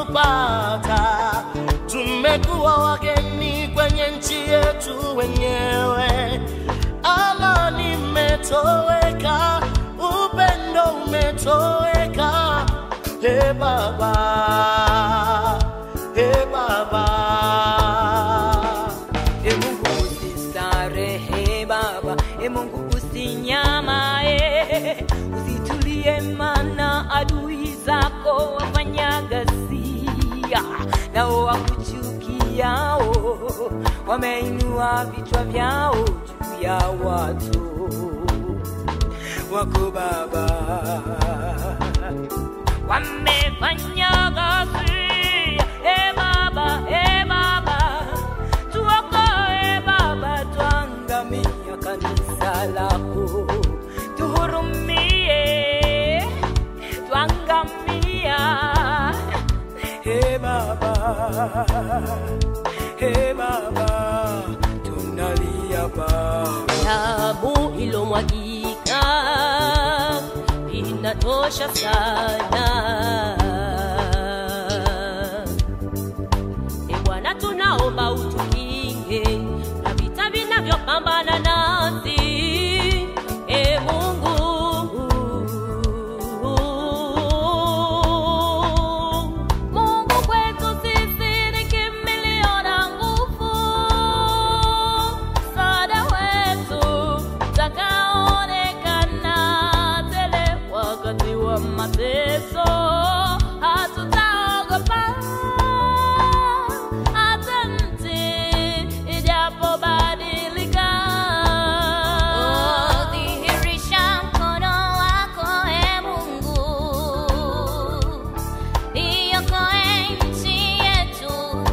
kutupata. Tumekuwa wageni kwenye nchi yetu wenyewe, amani imetoweka, upendo umetoweka. He Baba, he Baba. E Mungu usistarehe Baba, e Mungu usinyamae, usitulie, mana adui zako wafanya ghasia, nao wakuchukiao wameinua vichwa vyao juu ya watu wako Baba wamefanya ghasia. E Baba, e Baba, tuokoe Baba, tuangamia kanisa lako, tuhurumie, tuangamia. E Baba, e Baba, tunalia Baba. damu ilomwagika inatosha sana. E Bwana, tunaomba utukinge na vita vinavyopambana nasi. E Mungu, Mungu kwetu sisi ni kimbilio na nguvu, msaada wetu utakaoonekana tele wakati wa mateso. Hatutaogopa hata nchi ijapobadilika. Dhihirisha mkono wako e Mungu, iokoe nchi yetu,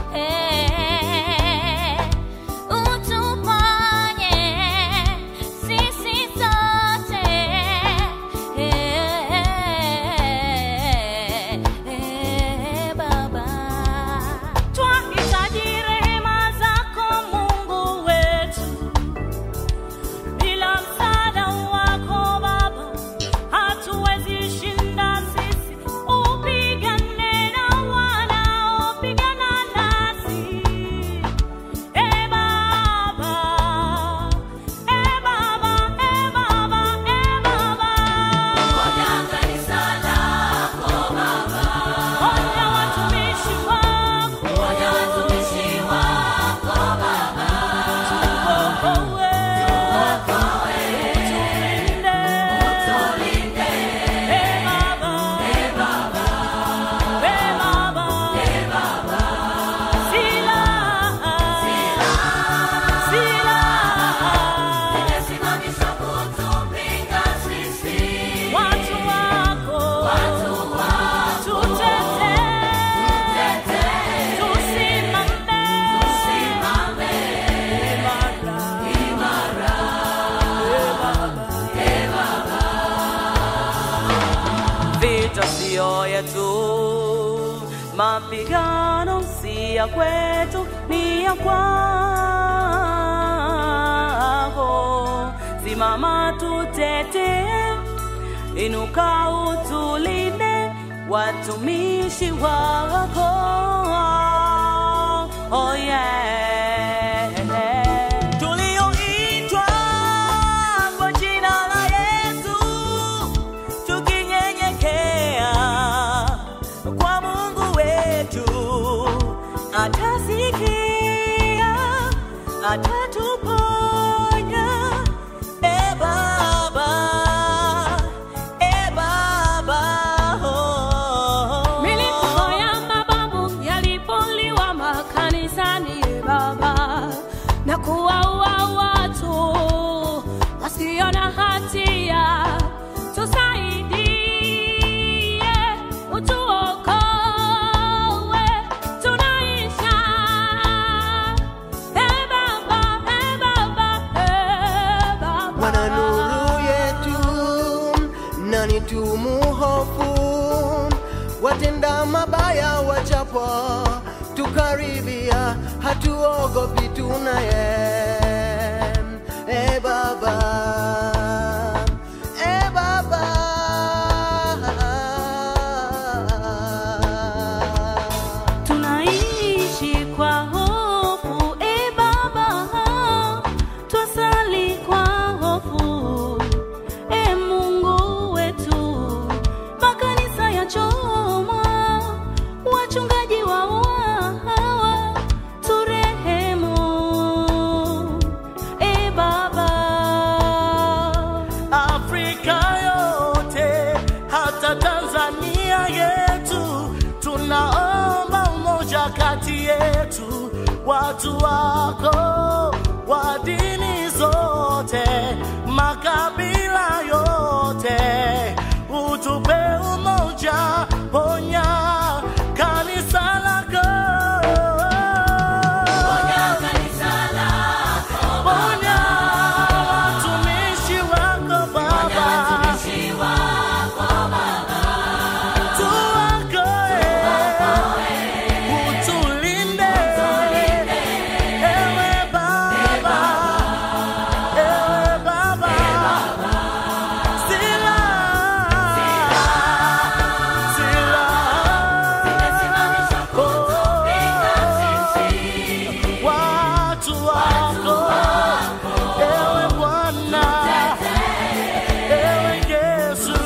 eh, utuponye sisi sote, eh, eh, Baba. Twahitaji rehema zako Mungu wetu, bila msaada wako Baba hatuwezi shinda sisi. Upigane na wanaopigana nasi, e Baba, e Baba, e Baba, e Baba. Onya watumishi wako, tuokoe, utulinde. E Baba, e Baba, silaha, silaha, watu wako, tutetee, tusimame imara. Vita siyo yetu, mapigano si ya kwetu, ni ya kwako. Simama tutetee, inuka utulinde, watumishi wako. Oh yeah. Tulioitwa kwa jina la Yesu tukinyenyekea kwa Mungu wetu, atasikia, atatuponya. E Baba, e Baba, oh. Milipuko ya mababu yalipoliwa makanisani, e Baba, na kuwaua watu wasio na hatia, tusaidie, utuokoe, tunaisha. E Baba, e Baba, e Baba. Bwana nuru yetu, nani tumuhofu? Watenda mabaya wachapwa, tukaribia, hatuogopi, tunaye e Baba, e Baba. wawa turehemu e baba Afrika yote hata Tanzania yetu, tunaomba umoja kati yetu, watu wako wa dini zote, makabila yote, utupe umoja, ponya kanisa lako. Ponya watumishi wako Baba, tuokoe, utulinde, ewe Baba, ewe Baba, silaha, silaha, oh, watu wako ewe Bwana, ewe Yesu,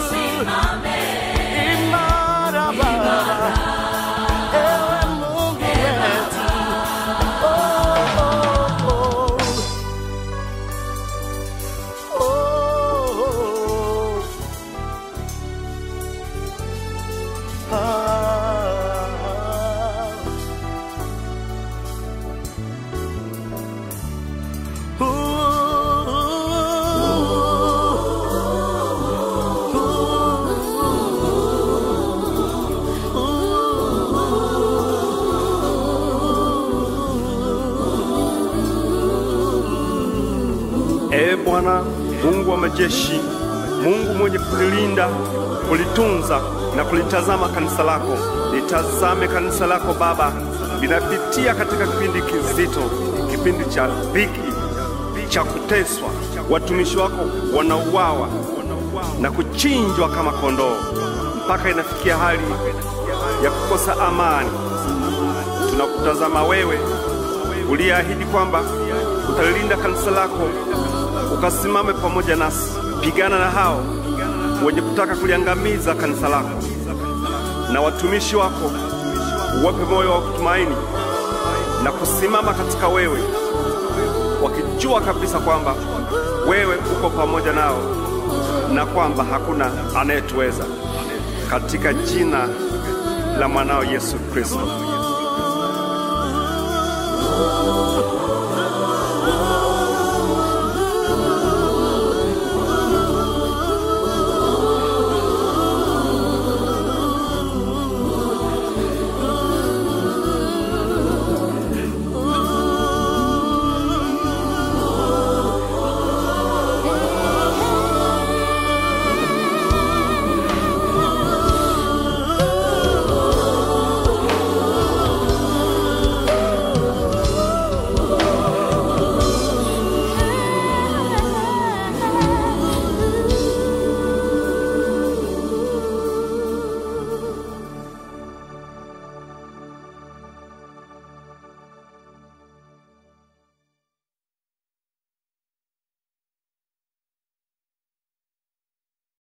imara Baba, ewe Mungu wetu. Oh, oh, oh. Oh. Ah. Ee Bwana Mungu wa majeshi, Mungu mwenye kulilinda, kulitunza na kulitazama kanisa lako, litazame kanisa lako Baba, linapitia katika kipindi kizito, kipindi cha dhiki, cha kuteswa. Watumishi wako wanauawa na kuchinjwa kama kondoo, mpaka inafikia hali ya kukosa amani. Tunakutazama wewe uliyeahidi kwamba utalilinda kanisa lako, ukasimame pamoja nasi. Pigana na hao wenye kutaka kuliangamiza kanisa lako, na watumishi wako uwape moyo wa kutumaini na kusimama katika wewe, wakijua kabisa kwamba wewe uko pamoja nao na kwamba hakuna anayetuweza, katika jina la mwanao Yesu Kristo.